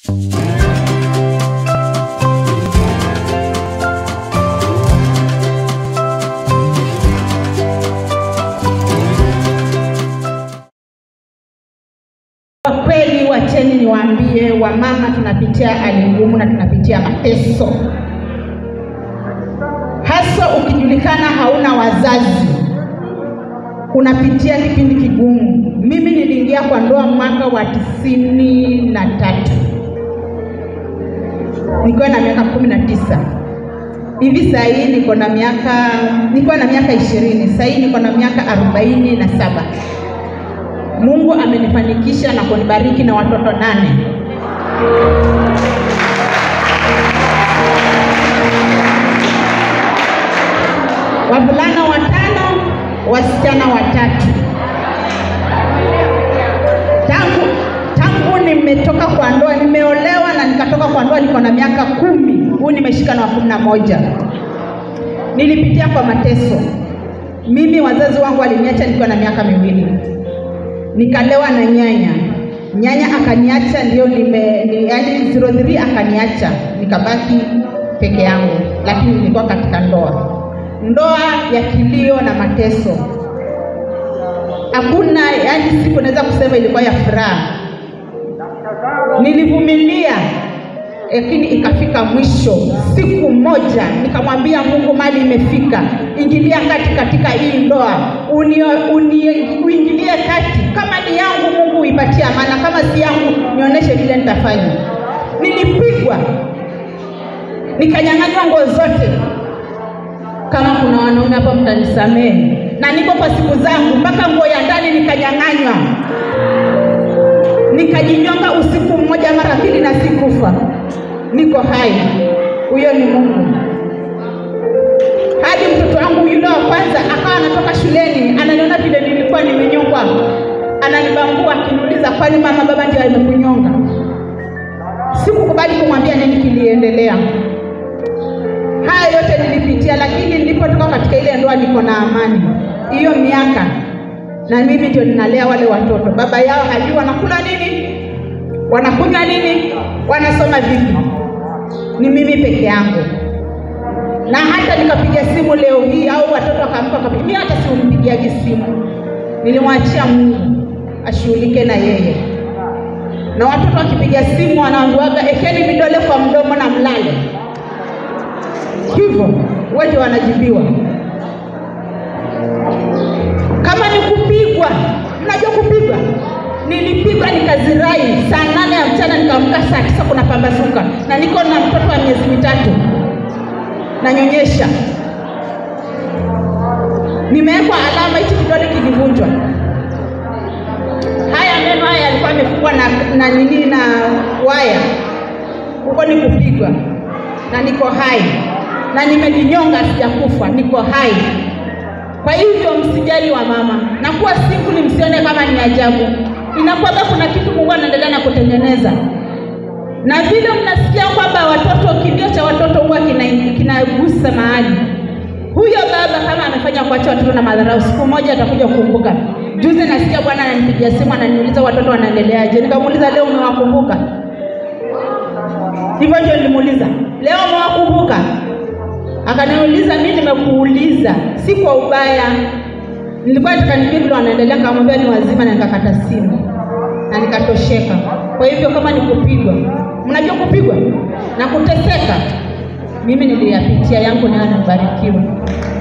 Kwa kweli, wacheni niwaambie, wamama tunapitia hali ngumu na tunapitia mateso, hasa ukijulikana hauna wazazi, unapitia kipindi kigumu. Mimi niliingia kwa ndoa mwaka wa tisini na tatu nikiwa na miaka kumi na tisa hivi saa hii niko na miaka nilikuwa na miaka ishirini saa hii niko na miaka arobaini na saba Mungu amenifanikisha na kunibariki na watoto nane. Wavulana watano, wasichana watatu. Tangu tangu nimetoka kwa ndoa, nimeolewa na nikatoka kwa ndoa, niko na miaka kumi. Huu nimeshika na wa kumi na moja. Nilipitia kwa mateso. Mimi wazazi wangu waliniacha nikiwa na miaka miwili nikalewa na nyanya. Nyanya akaniacha, ndio nime ni, yani 03 akaniacha, nikabaki peke yangu, lakini nilikuwa katika ndoa, ndoa ya kilio na mateso. Hakuna yani, siku naweza kusema ilikuwa ya furaha. Nilivumilia, lakini ikafika mwisho. Siku moja nikamwambia Mungu, mali imefika, ingilia kati katika hii ndoa, uni, uni, uingilie kati. Kama ni yangu, Mungu uipatie amana, kama si yangu, nionyeshe vile nitafanya. Nilipigwa, nikanyang'anywa nguo zote. Kama kuna wanaume hapa, mtanisamehe, na niko kwa siku zangu, mpaka nguo ya ndani nikanyang'anywa, nikajinyonga usiku mmoja mara mbili na sikufa niko hai. Huyo ni Mungu. Hadi mtoto wangu yule wa kwanza akawa anatoka shuleni, ananiona vile nilikuwa nimenyongwa, ananibambua akiniuliza, kwani mama baba ndio amekunyonga? Sikukubali kumwambia nini kiliendelea. Haya yote nilipitia, lakini nilipotoka katika ile ndoa niko na amani. Hiyo miaka na mimi ndio ninalea wale watoto, baba yao hajui wanakula nini, wanakunywa nini, wanasoma vipi ni mimi peke yangu, na hata nikapiga simu leo hii au watoto wakaamka wakapiga, mimi hata simpigiaji simu, nilimwachia Mungu ashughulike na yeye. Na watoto wakipiga simu wanaambiwaga ekeni vidole kwa mdomo na mlale, hivyo wote wanajibiwa. Kama ni kupigwa, mnajua kupigwa nilipigwa nikazirai saa nane ya mchana nikaamka saa tisa kuna pambazuka na niko na mtoto wa miezi mitatu nanyonyesha nimewekwa alama hichi kidole kilivunjwa haya meno haya yalikuwa yamefungwa na, na nini na waya huko ni kupigwa na niko hai na nimejinyonga sijakufa niko hai kwa hivyo msijali wa mama na kuwa single msione kama ni ajabu inakwamba kuna kitu Mungu anaendelea na kutengeneza, na vile mnasikia kwamba watoto, kilio cha watoto huwa kinagusa kina mahali. Huyo baba kama amefanya kuacha watoto na madharau, siku moja atakuja kukumbuka. Juzi nasikia bwana ananipigia simu ananiuliza watoto wanaendeleaje, nikamuuliza leo umewakumbuka? Hivyo ndio nilimuuliza leo umewakumbuka? Akaniuliza mimi nimekuuliza, si kwa ubaya nilikuwa nataka nijue vile wanaendelea, nikamwambia ni wazima, na nikakata simu na nikatosheka. Kwa hivyo kama ni kupigwa, mnajua kupigwa na kuteseka, mimi niliyapitia yangu, nayo nabarikiwa.